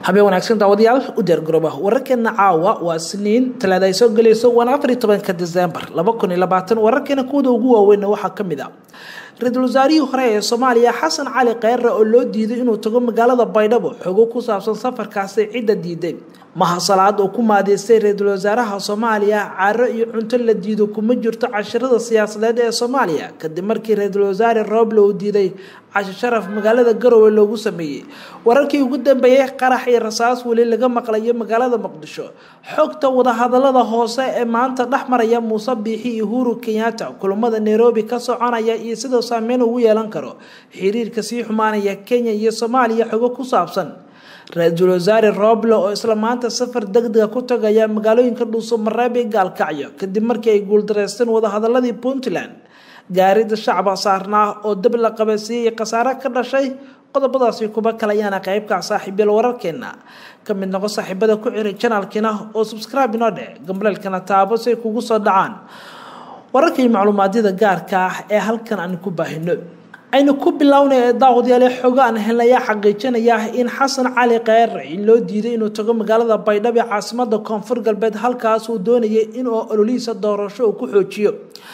habeen wanaagsan daawadayaal u diyaargarooba wararkeena caawa waa siniin talaada ay soo gelayso waana afariy tobanka desembar laba kun iyo labaatan wararkeena kuwada ugu waaweynna waxaa ka mid a ra-iisul wasaarihii hore ee soomaaliya xasan cali kheyre oo loo diiday inuu tago magaalada baydhabo xogo ku saabsan safarkaasi cidda diiday mahasalaad oo ku maadeystay ra-iisul wasaaraha soomaaliya caro iyo cunto la diido kuma jirto cashirada siyaasadeed ee soomaaliya kadib markii ra-iisul wasaare rooble uu diiday casho sharaf magaalada garowe loogu sameeyey wararkii ugu dambeeyey qarax iyo rasaas weli laga maqlayo magaalada muqdisho xogta wadahadalada hoose ee maanta dhex maraya muuse biixi iyo uhuru kenyatta kulamada nairobi ka soconaya iyo sidoo saameyn ugu yeelan karo xiriirka sii xumaanaya kenya iyo soomaaliya xogo ku saabsan ra-iisul wasaare rooble oo isla maanta safar degdega ku tagaya magaalooyinka dhuuso mareeb iyo gaalkacyo kadib markii ay guuldareysteen wadahadaladii puntland gaarida shacba saarnaa oo dab la qabasiiyey khasaare ka dhashay qodobadaasi kuba kale ayaana qeybka saaxiibyal wararkeena ka mid noqo saaxiibada ku xiray janaalkiina oo subscribe inoo dheh gambaleelkana taabo si ay kugu soo dhacaan wararka iyo macluumaadyada gaarka ah ee halkan aan ku baahino aynu ku bilownay ee daawadayaale xogo aan helnaya xaqiijinaya in xasan cali kheyre in loo diiday inuu tago magaalada baydhabo ee caasimada koonfur galbeed halkaas uu doonayay inuu ololihiisa doorasho uu ku xoojiyo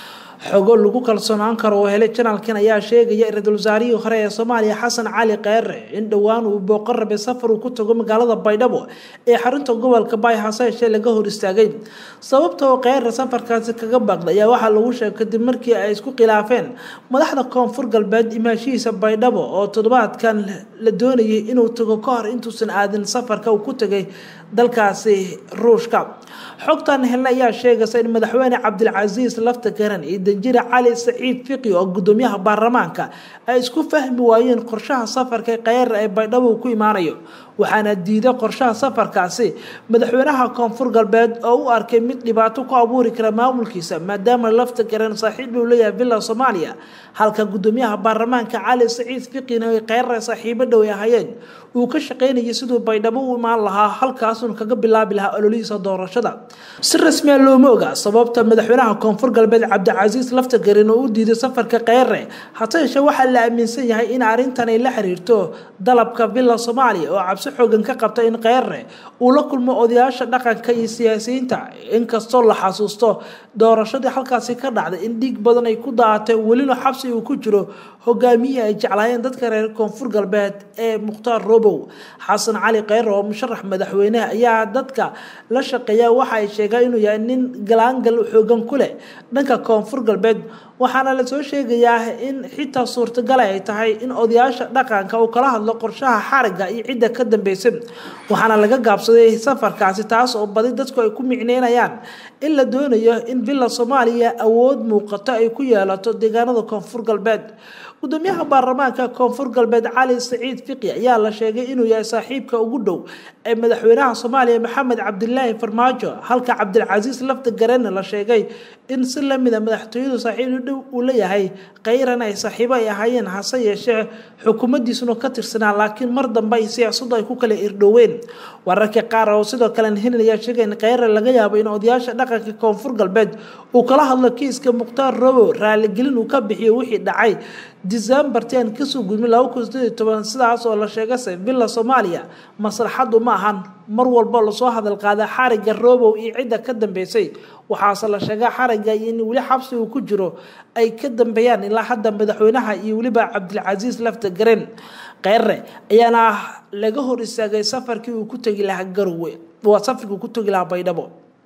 xogo lagu kalsoonaan karo oo helay janaalkan ayaa sheegaya ra-iisul wasaarihii hore ee soomaaliya xasan cali kheyre in dhowaan uu booqan rabay safar uu ku tago magaalada baydhabo ee xarunta gobolka baay hase yeeshee laga hor istaagay sababta oo kheyre safarkaasi kaga baaqday ayaa waxaa lagu sheegay kadib markii ay isku khilaafeen madaxda koonfur galbeed imaashihiisa baydhabo oo toddobaadkan la doonayay inuu tago ka hor intuusan aadin safarka uu ku tagay dalkaasi ruushka xogtan helna ayaa sheegaysa in madaxweyne cabdilcasiis lafta garan iyo danjire cali saciid fiqi oo gudoomiyaha baarlamaanka ay isku fahmi waayeen qorshaha safarka kheyre ee baydhabo ku imaanayo waxaana diiday qorshaha safarkaasi madaxweynaha koonfur galbeed oo u arkay mid dhibaato ku abuuri kara maamulkiisa maadaama lafta garan saaxiib uu leeyahay villa soomaaliya halka gudoomiyaha baarlamaanka cali saciid fiqina ay kheyre saaxiibo dhow ay ahayeen uu ka shaqaynayay siduu baydhabo u imaan lahaa halkaasuun kaga bilaabi lahaa ololihiisa doorashada si rasmiya looma oga sababta madaxweynaha koonfur galbeed cabdicasiis lafta garin oo u diiday safarka kheyre hase yeeshee waxaa la aaminsan yahay in arrintan ay la xiriirto dalabka villa soomaaliya oo cabsi xoogan ka qabta in kheyre uu la kulmo odayaasha dhaqanka iyo siyaasiyiinta inkastoo la xasuusto doorashadii halkaasi ka dhacday in dhiig badan ay ku daatay welina xabsi uu ku jiro hogaamiyihii ay jeclaayeen dadka reer koonfur galbeed ee mukhtaar robow xasan cali kheyre oo musharax madaxweyneha ayaa dadka la shaqeeya waxa ay sheegaan inuu yahay nin galaangal xoogan ku leh dhanka koonfur galbeed waxaana lasoo sheegayaa in xitaa suurtagala ay tahay in odayaasha dhaqanka uu kala hadlo qorshaha xariga iyo cidda ka dambeysay waxaana laga gaabsaday safarkaasi taas oo badi dadku ay ku micneynayaan in la doonayo in villa soomaaliya awood muuqato ay ku yeelato deegaanada koonfur galbeed gudoomiyaha baarlamaanka koonfur galbeed cali saciid fiqi ayaa la sheegay inuu yahay saaxiibka ugu dhow ee madaxweynaha soomaaliya maxamed cabdilaahi farmaajo halka cabdilcasiis lafta garena la sheegay in si lamida madaxtooyadu saaxiib dhow uu leeyahay kheyran ay saaxiibo ay ahaayeen hase yeeshee xukuumaddiisuna ka tirsanaa laakiin mar dambe ay siyaasadu ay ku kala irdhoween wararka qaar oo sidoo kale helin ayaa sheegay in kheyre laga yaabo in odayaasha dhaqanka koonfur galbeed uu kala hadlo kiiska mukhtaar robow raaligelin uu ka bixiyo wixii dhacay decembarti aan kasoo gudmin laba kun sideed iyo toban sidaas oo la sheegase villa soomaaliya maslaxadu ma ahan mar walba lasoo hadal qaada xariga robow iyo cidda ka dambeysay waxaase la sheegaa xariga iyo in weli xabsi uu ku jiro ay ka dambeeyaan ilaa hadda madaxweynaha iyo weliba cabdilcasiis lafta garen kheyre ayaana laga hor istaagay safarkii uu ku tegi lahaa garowe waa safarkii uu ku tegi lahaa baydhabo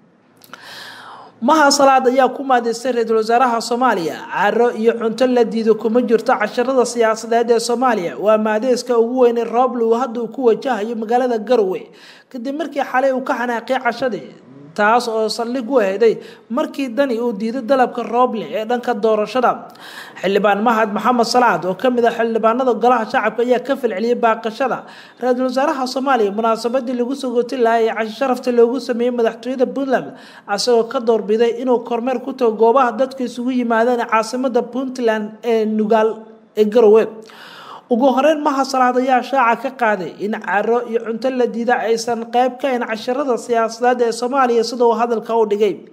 maha salaad ayaa ku maadeystay ra-iisul wasaaraha soomaaliya caro iyo cunto la diido kuma jirto casharada siyaasadeed ee soomaaliya waa maadeeska ugu weynay rooble uu hadda uu ku wajahayo magaalada garowe kadib markii xalay uu ka xanaaqay cashadii taas oo saldhig u aheeday markii dani uu diiday dalabka rooble ee dhanka doorashada xildhibaan mahad maxamed salaad oo kamid ah xildhibaanada golaha shacabka ayaa ka falceliyay baaqashada ra-iisul wasaaraha soomaaliya munaasabadii lagu sogoti lahaa ee cashi sharafta loogu sameeyey madaxtooyada puntland isagoo ka doorbiday inuu kormeer ku tago goobaha dadka isugu yimaadeen caasimada puntland ee nugaal ee garowe ugu horeyn maha salaad ayaa shaaca ka qaaday in caro iyo cunto la diida aysan qeyb ka ahayn casharada siyaasadeed ee soomaaliya sida uu hadalka u dhigay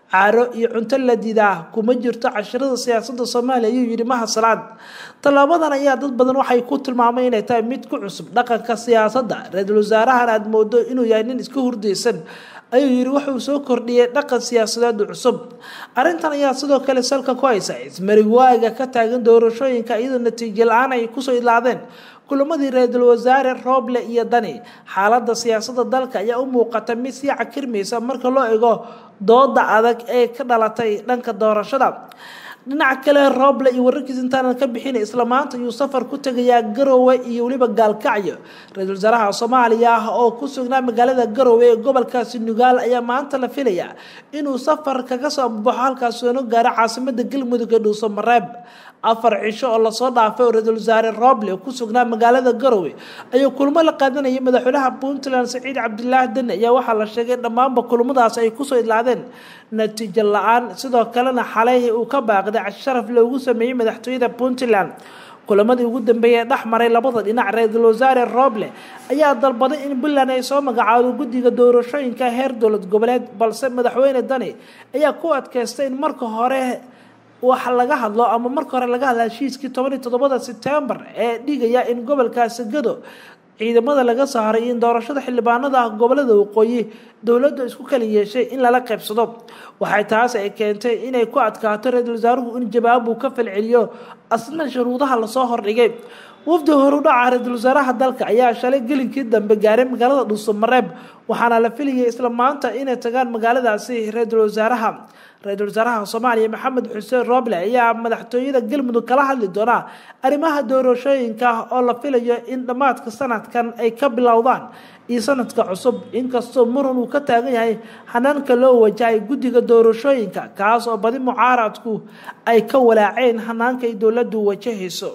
caaro iyo cunto la diidaa kuma jirto cashirada siyaasadda soomaaliya ayuu yidhi maha salaad tallaabadan ayaa dad badan waxay ku tilmaamay inay tahay mid ku cusub dhaqanka siyaasadda ra-iisul wasaarahan aada moodo inuu yahay nin iska hurdaysan ayuu yidhi wuxuu soo kordhiyey dhaqan siyaasadeed cusub arrintan ayaa sidoo kale salka ku haysa ismarigwaaga ka taagan doorashooyinka iyadoo natiijo la-aan ay kusoo idlaadeen kulamadii ra-iisul wasaare rooble iyo dani xaaladda siyaasadda dalka ayaa u muuqata mid sii cakirmaysa marka loo ego dooda adag ee ka dhalatay dhanka doorashada dhinaca kale rooble iyo wararkiis intaanan ka bixin isla maanta ayuu safar ku tegayaa garowe iyo weliba gaalkacyo ra-iisul wasaaraha soomaaliya oo ku sugnaa magaalada garowe ee gobolkaasi nugaal ayaa maanta la filayaa inuu safar kaga soo baxo halkaas soona gaaro caasimada galmudug ee dhuuso mareeb afar cisho oo lasoo dhaafay oo ra-iisul wasaare rooble ku sugnaa magaalada garowe ayuu kulmo la qaadanayay madaxweynaha puntland saciid cabdilaahi deni ayaa waxaa la sheegay dhammaanba kulmadaas ay kusoo idlaadeen natiijo la-aan sidoo kalena xalay uu ka baaqday casharaf loogu sameeyey madaxtooyada puntland kulamadii ugu dambeeyay ee dhex maray labada dhinac ra-iisul wasaare rooble ayaa dalbaday in puntland ay soo magacaado guddiga doorashooyinka heer dowlad goboleed balse madaxweyne dani ayaa ku adkaystay in marka hore wax laga hadlo ama marka hore laga hadla heshiiskii toban iyo toddobada sebtembar ee dhigaya in gobolkaasi gado ciidamada laga saaray in doorashada xildhibaanada ah gobolada waqooyi dowladda isku kala yeeshay in lala qaybsado waxay taas ay keentay inay ku adkaato ra-iisul wasaaruhu in jawaab uu ka falceliyo asna shuruudaha lasoo hordhigay wafdi horudhaca ra-iisul wasaaraha dalka ayaa shalay gelinkii dambe gaaray magaalada dhuuso mareeb waxaana la filayay isla maanta inay tagaan magaaladaasi ra-iisul wasaaraha ra-iisul wasaaraha soomaaliya maxamed xuseen rooble ayaa madaxtooyada galmudug kala hadli doonaa arrimaha doorashooyinka oo la filayo in dhammaadka sanadkan ay ka bilowdaan iyo sanadka cusub inkastoo muran uu ka taagan yahay hanaanka loo wajahay guddiga doorashooyinka kaas oo badi mucaaradku ay ka walaaceen hanaanka ay dowladdu wajahayso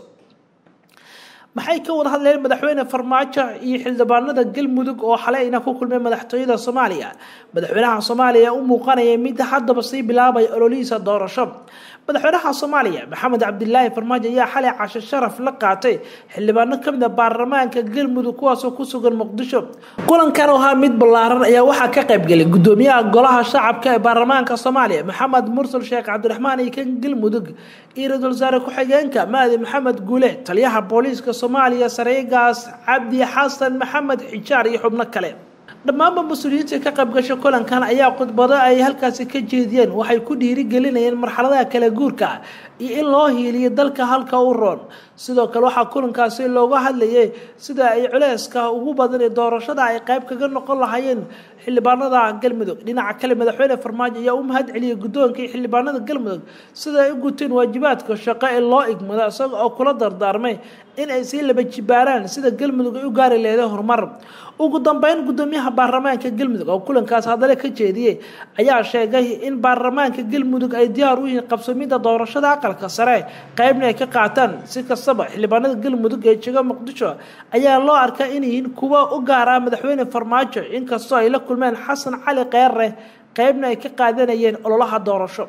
maxay ka wada hadleen madaxweyne farmaajo iyo xildhibaanada galmudug oo xaleyna ku kulmay madaxtooyada soomaaliya madaxweynaha soomaaliya u muuqanaya mid haddaba sii bilaabay ololihiisa doorasho madaxweynaha soomaaliya maxamed cabdilaahi farmaajo ayaa xalay casho sharaf la qaatay xildhibaano kamid a baarlamaanka galmudug kuwaasoo ku sugan muqdisho kulankan oo ahaa mid ballaaran ayaa waxaa ka qaybgelay gudoomiyaha golaha shacabka ee baarlamaanka soomaaliya maxamed mursal sheekh cabdiraxmaan iyo kan galmudug iyo ra-iisul wasaare ku-xigeenka maadi maxamed guule taliyaha booliiska soomaaliya sareegaas cabdi xasan maxamed xijaar iyo xubno kale dhammaanba mas-uuliyiinta ka qaybgasha kulankan ayaa khudbado ay halkaasi ka jeediyeen waxay ku dhiirigelinayeen marxaladaha kala guurka iyo in loo hiiliyo dalka halka u roon sidoo kale waxaa kulankaasi looga hadlayay sida ay culeyska ugu badan ee doorashada ay qayb kaga noqon lahaayeen xildhibaanada galmudug dhinaca kale madaxweyne farmaajo ayaa u mahad celiyay guddoonka iyo xildhibaanada galmudug sida ay u guteen waajibaadka shaqo ee loo igmado isaga oo kula dardaarmay in ay sii laba jibaaraan sida galmudug ay u gaari leeday horumar ugu dambeyn gudoomiyaha baarlamaanka galmudug oo kulankaas hadale ka jeediyey ayaa sheegay in baarlamaanka galmudug ay diyaar u yihiin qabsamida doorashada aqalka sare qeybna ay ka qaataan si kastaba xildhibaanada galmudug ee jega muqdisho ayaa loo arkaa inyihiin kuwa u gaar ah madaxweyne farmaajo inkastoo ay la kulmeen xasan cali keere qeybna ay ka qaadanayeen ololaha doorasho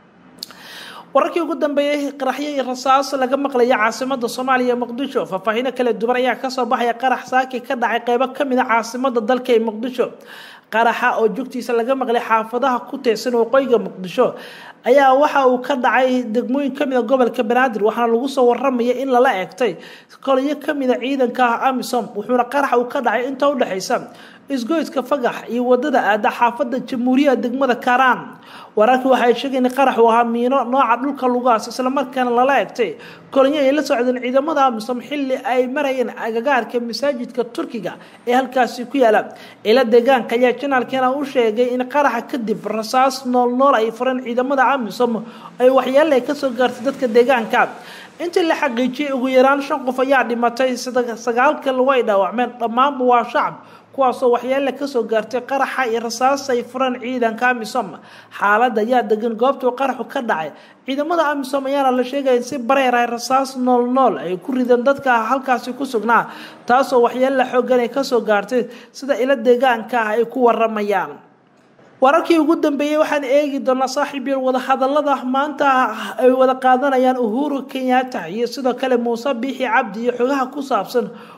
wararkii ugu dambeeyey qaraxyo iyo rasaas laga maqlaya caasimada soomaaliya muqdisho faahfaahiino kala duwan ayaa kasoo baxaya qarax saaki ka dhacay qeybo kamid a caasimada dalka ee muqdisho qaraxa oo joogtiisa laga maqlay xaafadaha ku teesan waqooyiga muqdisho ayaa waxa uu ka dhacay degmooyin kamid a gobolka banaadir waxaana lagu soo waramaya in lala eegtay koliyo kamid a ciidanka ah amisom wuxuuna qaraxa uu ka dhacay inta udhexaysa isgoyska fagax iyo wadada aada xaafada jamhuuriyaha degmada karaan wararkii waxay sheegeen in qarax uu ahaa miino nooca dhulka lugaas islamarkaana lala egtay kolonyo ay la socdeen ciidamada amisom xilli ay marayeen agagaarka masaajidka turkiga ee halkaasi ku yaala ila deegaanka ayaa janaalkeena u sheegay in qaraxa kadib rasaas noolnool ay fureen ciidamada amisom ay waxyeelay kasoo gaartay dadka deegaanka intii la xaqiijiyay ugu yaraan shan qof ayaa dhimatay sagaalka lagu ay dhaawacmeen dhammaanba waa shacab kuwaasoo waxyeele kasoo gaartay qaraxa iyo rasaas ay fureen ciidanka amisom xaalada ayaa degan goobtuu qaraxu ka dhacay ciidamada amisom ayaana la sheegaya in si bareer ay rasaas nool nool ay ku rideen dadka halkaasi ku sugnaa taasoo waxyeele xoogan ay kasoo gaartay sida ilo deegaanka ah ay ku waramayaan wararkii ugu dambeeyey waxaan eegi doonaa saaxiibyal wadahadalada maanta ay wada qaadanayaan uhuru kenyatta iyo sidoo kale muuse biixi cabdi iyo xogaha ku saabsan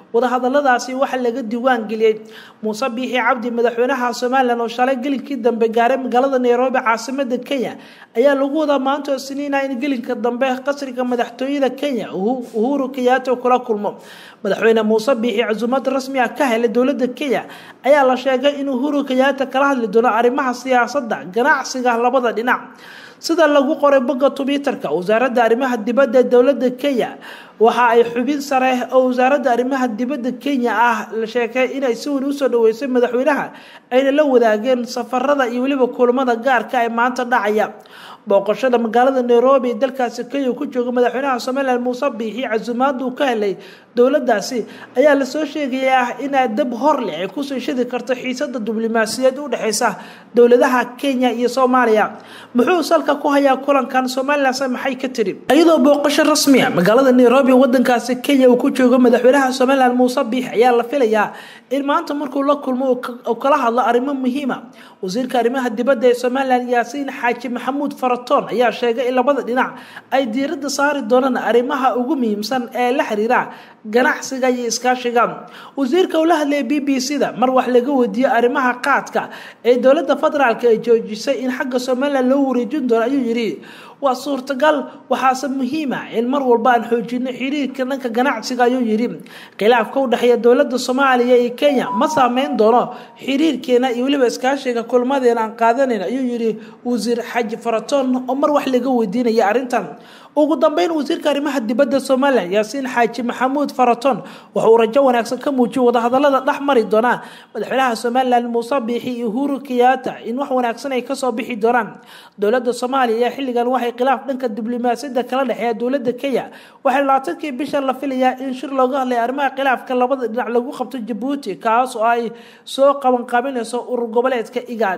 wadahadaladaasi waxaa laga diiwaan geliyey muuse biixi cabdi madaxweynaha somalilan oo shalay gelinkii dambe gaaray magaalada nairobi caasimada kenya ayaa lagu wadaa maanta oo siniina in gelinka dambe qasriga madaxtooyada kenya uhuru kenyaata kula kulmo madaxweyne muuse biixi casuumad rasmi ah ka helay dowlada kenya ayaa la sheegay in uhuru kenyaata kala hadli doono arrimaha siyaasadda ganacsiga labada dhinac sida lagu qoray bogga twitterka wasaaradda arrimaha dibadda ee dowladda kenya waxa ay xubin sare oo wasaaradda arrimaha dibadda kenya ah la sheegay inay si weyn usoo dhaweysay madaxweynaha ayna la wadaageen safarada iyo weliba kulamada gaarka ee maanta dhacaya booqashada magaalada nairobi ee dalkaasi kenya ku jooga madaxweynaha somalilan muuse biixi casuumaaduu ka helay dowladaasi ayaa lasoo sheegayaa inaa dab hor leh ay kusoo shidi karto xiisada diblomaasiyaed u dhexeysa dowladaha kenya iyo soomaaliya muxuu salka ku hayaa kulankan somalilanse maxay ka tiri iyadoo booqasho rasmiya magaalada nairobi wadankaasi kenya uu ku joogo madaxweynaha somalilan muuse biixi ayaa la filayaa in maanta markuu la kulmo uu kala hadlo arrimo muhiima wasiirka arrimaha dibadda ee somalilan yaasiin xaaji maxamuud faraton ayaa sheegay in labada dhinac ay diiradda saari doonaan arrimaha ugu muhiimsan ee la xiriira ganacsiga iyo iskaashiga wasiirka uu la hadlayay b b c da mar wax laga weydiiyey arrimaha qaadka ee dowladda federaalk ay joojisay in xagga somalilan loo wareejin doono ayuu yidhi waa suurtagal waxaase muhiima in mar walba aan xoojino xiriirka dhanka ganacsiga ayuu yidhi khilaafka u dhexeeya dowladda soomaaliya iyo kenya ma saameyn doono xiriirkeena iyo weliba iskaashiga kulmadeena aan qaadanayn ayuu yidhi wasiir xaji faraton oo mar wax laga weydiinaya arrintan ugu dambeyn wasiirka arrimaha dibadda somalilan yaasiin xaaji maxamuud faraton waxa uu rajo wanaagsan ka muujiyay wadahadalada dhex mari doonaan madaxweynaha somalilan muuse biixi iyo uhuru kenyaata in wax wanaagsan ay kasoo bixi doonaan dowladda soomaaliya xilligan waxay khilaaf dhanka diblomaasiyadda kala dhexeeya dowladda kenya waxay labaatankii bishan la filayaa in shir looga hadlay arrimaha khilaafka labada dhinac lagu qabto jabuuti kaas oo ay soo qabanqaabinayso urur goboleedka igaad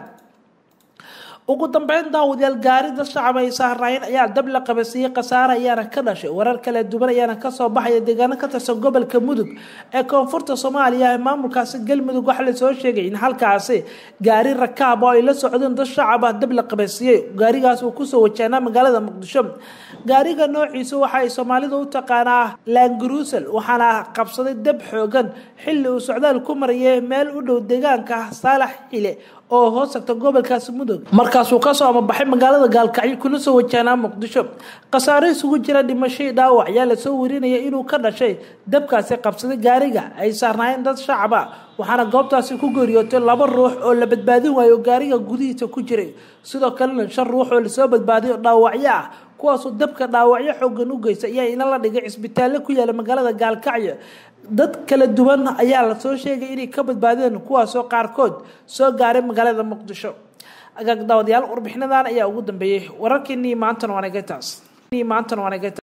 ugu dambeyn daawadayaal gaari dad shacab ay saaraayeen ayaa dab la qabasiiyey khasaare ayaana ka dhashay warar kala duwan ayaana kasoo baxaya deegaano ka tirsan gobolka mudug ee koonfurta soomaaliya ee maamulkaasi galmudug waxaa lasoo sheegay in halkaasi gaari rakaab oo ay la socdeen dad shacab ah dab la qabasiiyey gaarigaas uu kusoo wajahnaa magaalada muqdisho gaariga noociisa waxa ay soomaalida u taqaanaa laangaruusel waxaana qabsaday dab xoogan xilli uu socdaal ku marayay meel u dhow deegaanka saalax xile oo hoos tagta gobolkaasi mudug markaasuu kasoo amabaxay magaalada gaalkacyo kuna soo wajahnaa muqdisho khasaare isugu jira dhimashadii dhaawac ayaa lasoo warinaya inuu ka dhashay dabkaasi qabsaday gaariga ay saarnaayeen dad shacab ah waxaana goobtaasi ku geeriyootay laba ruux oo la badbaadin waayo oo gaariga gudihiisa ku jiray sidoo kalena shan ruux oo lasoo badbaadiyo dhaawacyo ah kuwaasoo dabka dhaawacyo xoogan u geysta ayaa ina la dhigay cisbitaalle ku yaala magaalada gaalkacyo dad kala duwan ayaa lasoo sheegay inay ka badbaadeen kuwaasoo qaarkood soo gaaray magaalada muqdisho agaag daawadayaal warbixinadan ayaa ugu dambeeyey wararkeenii maantana waanagataas maantana waanagata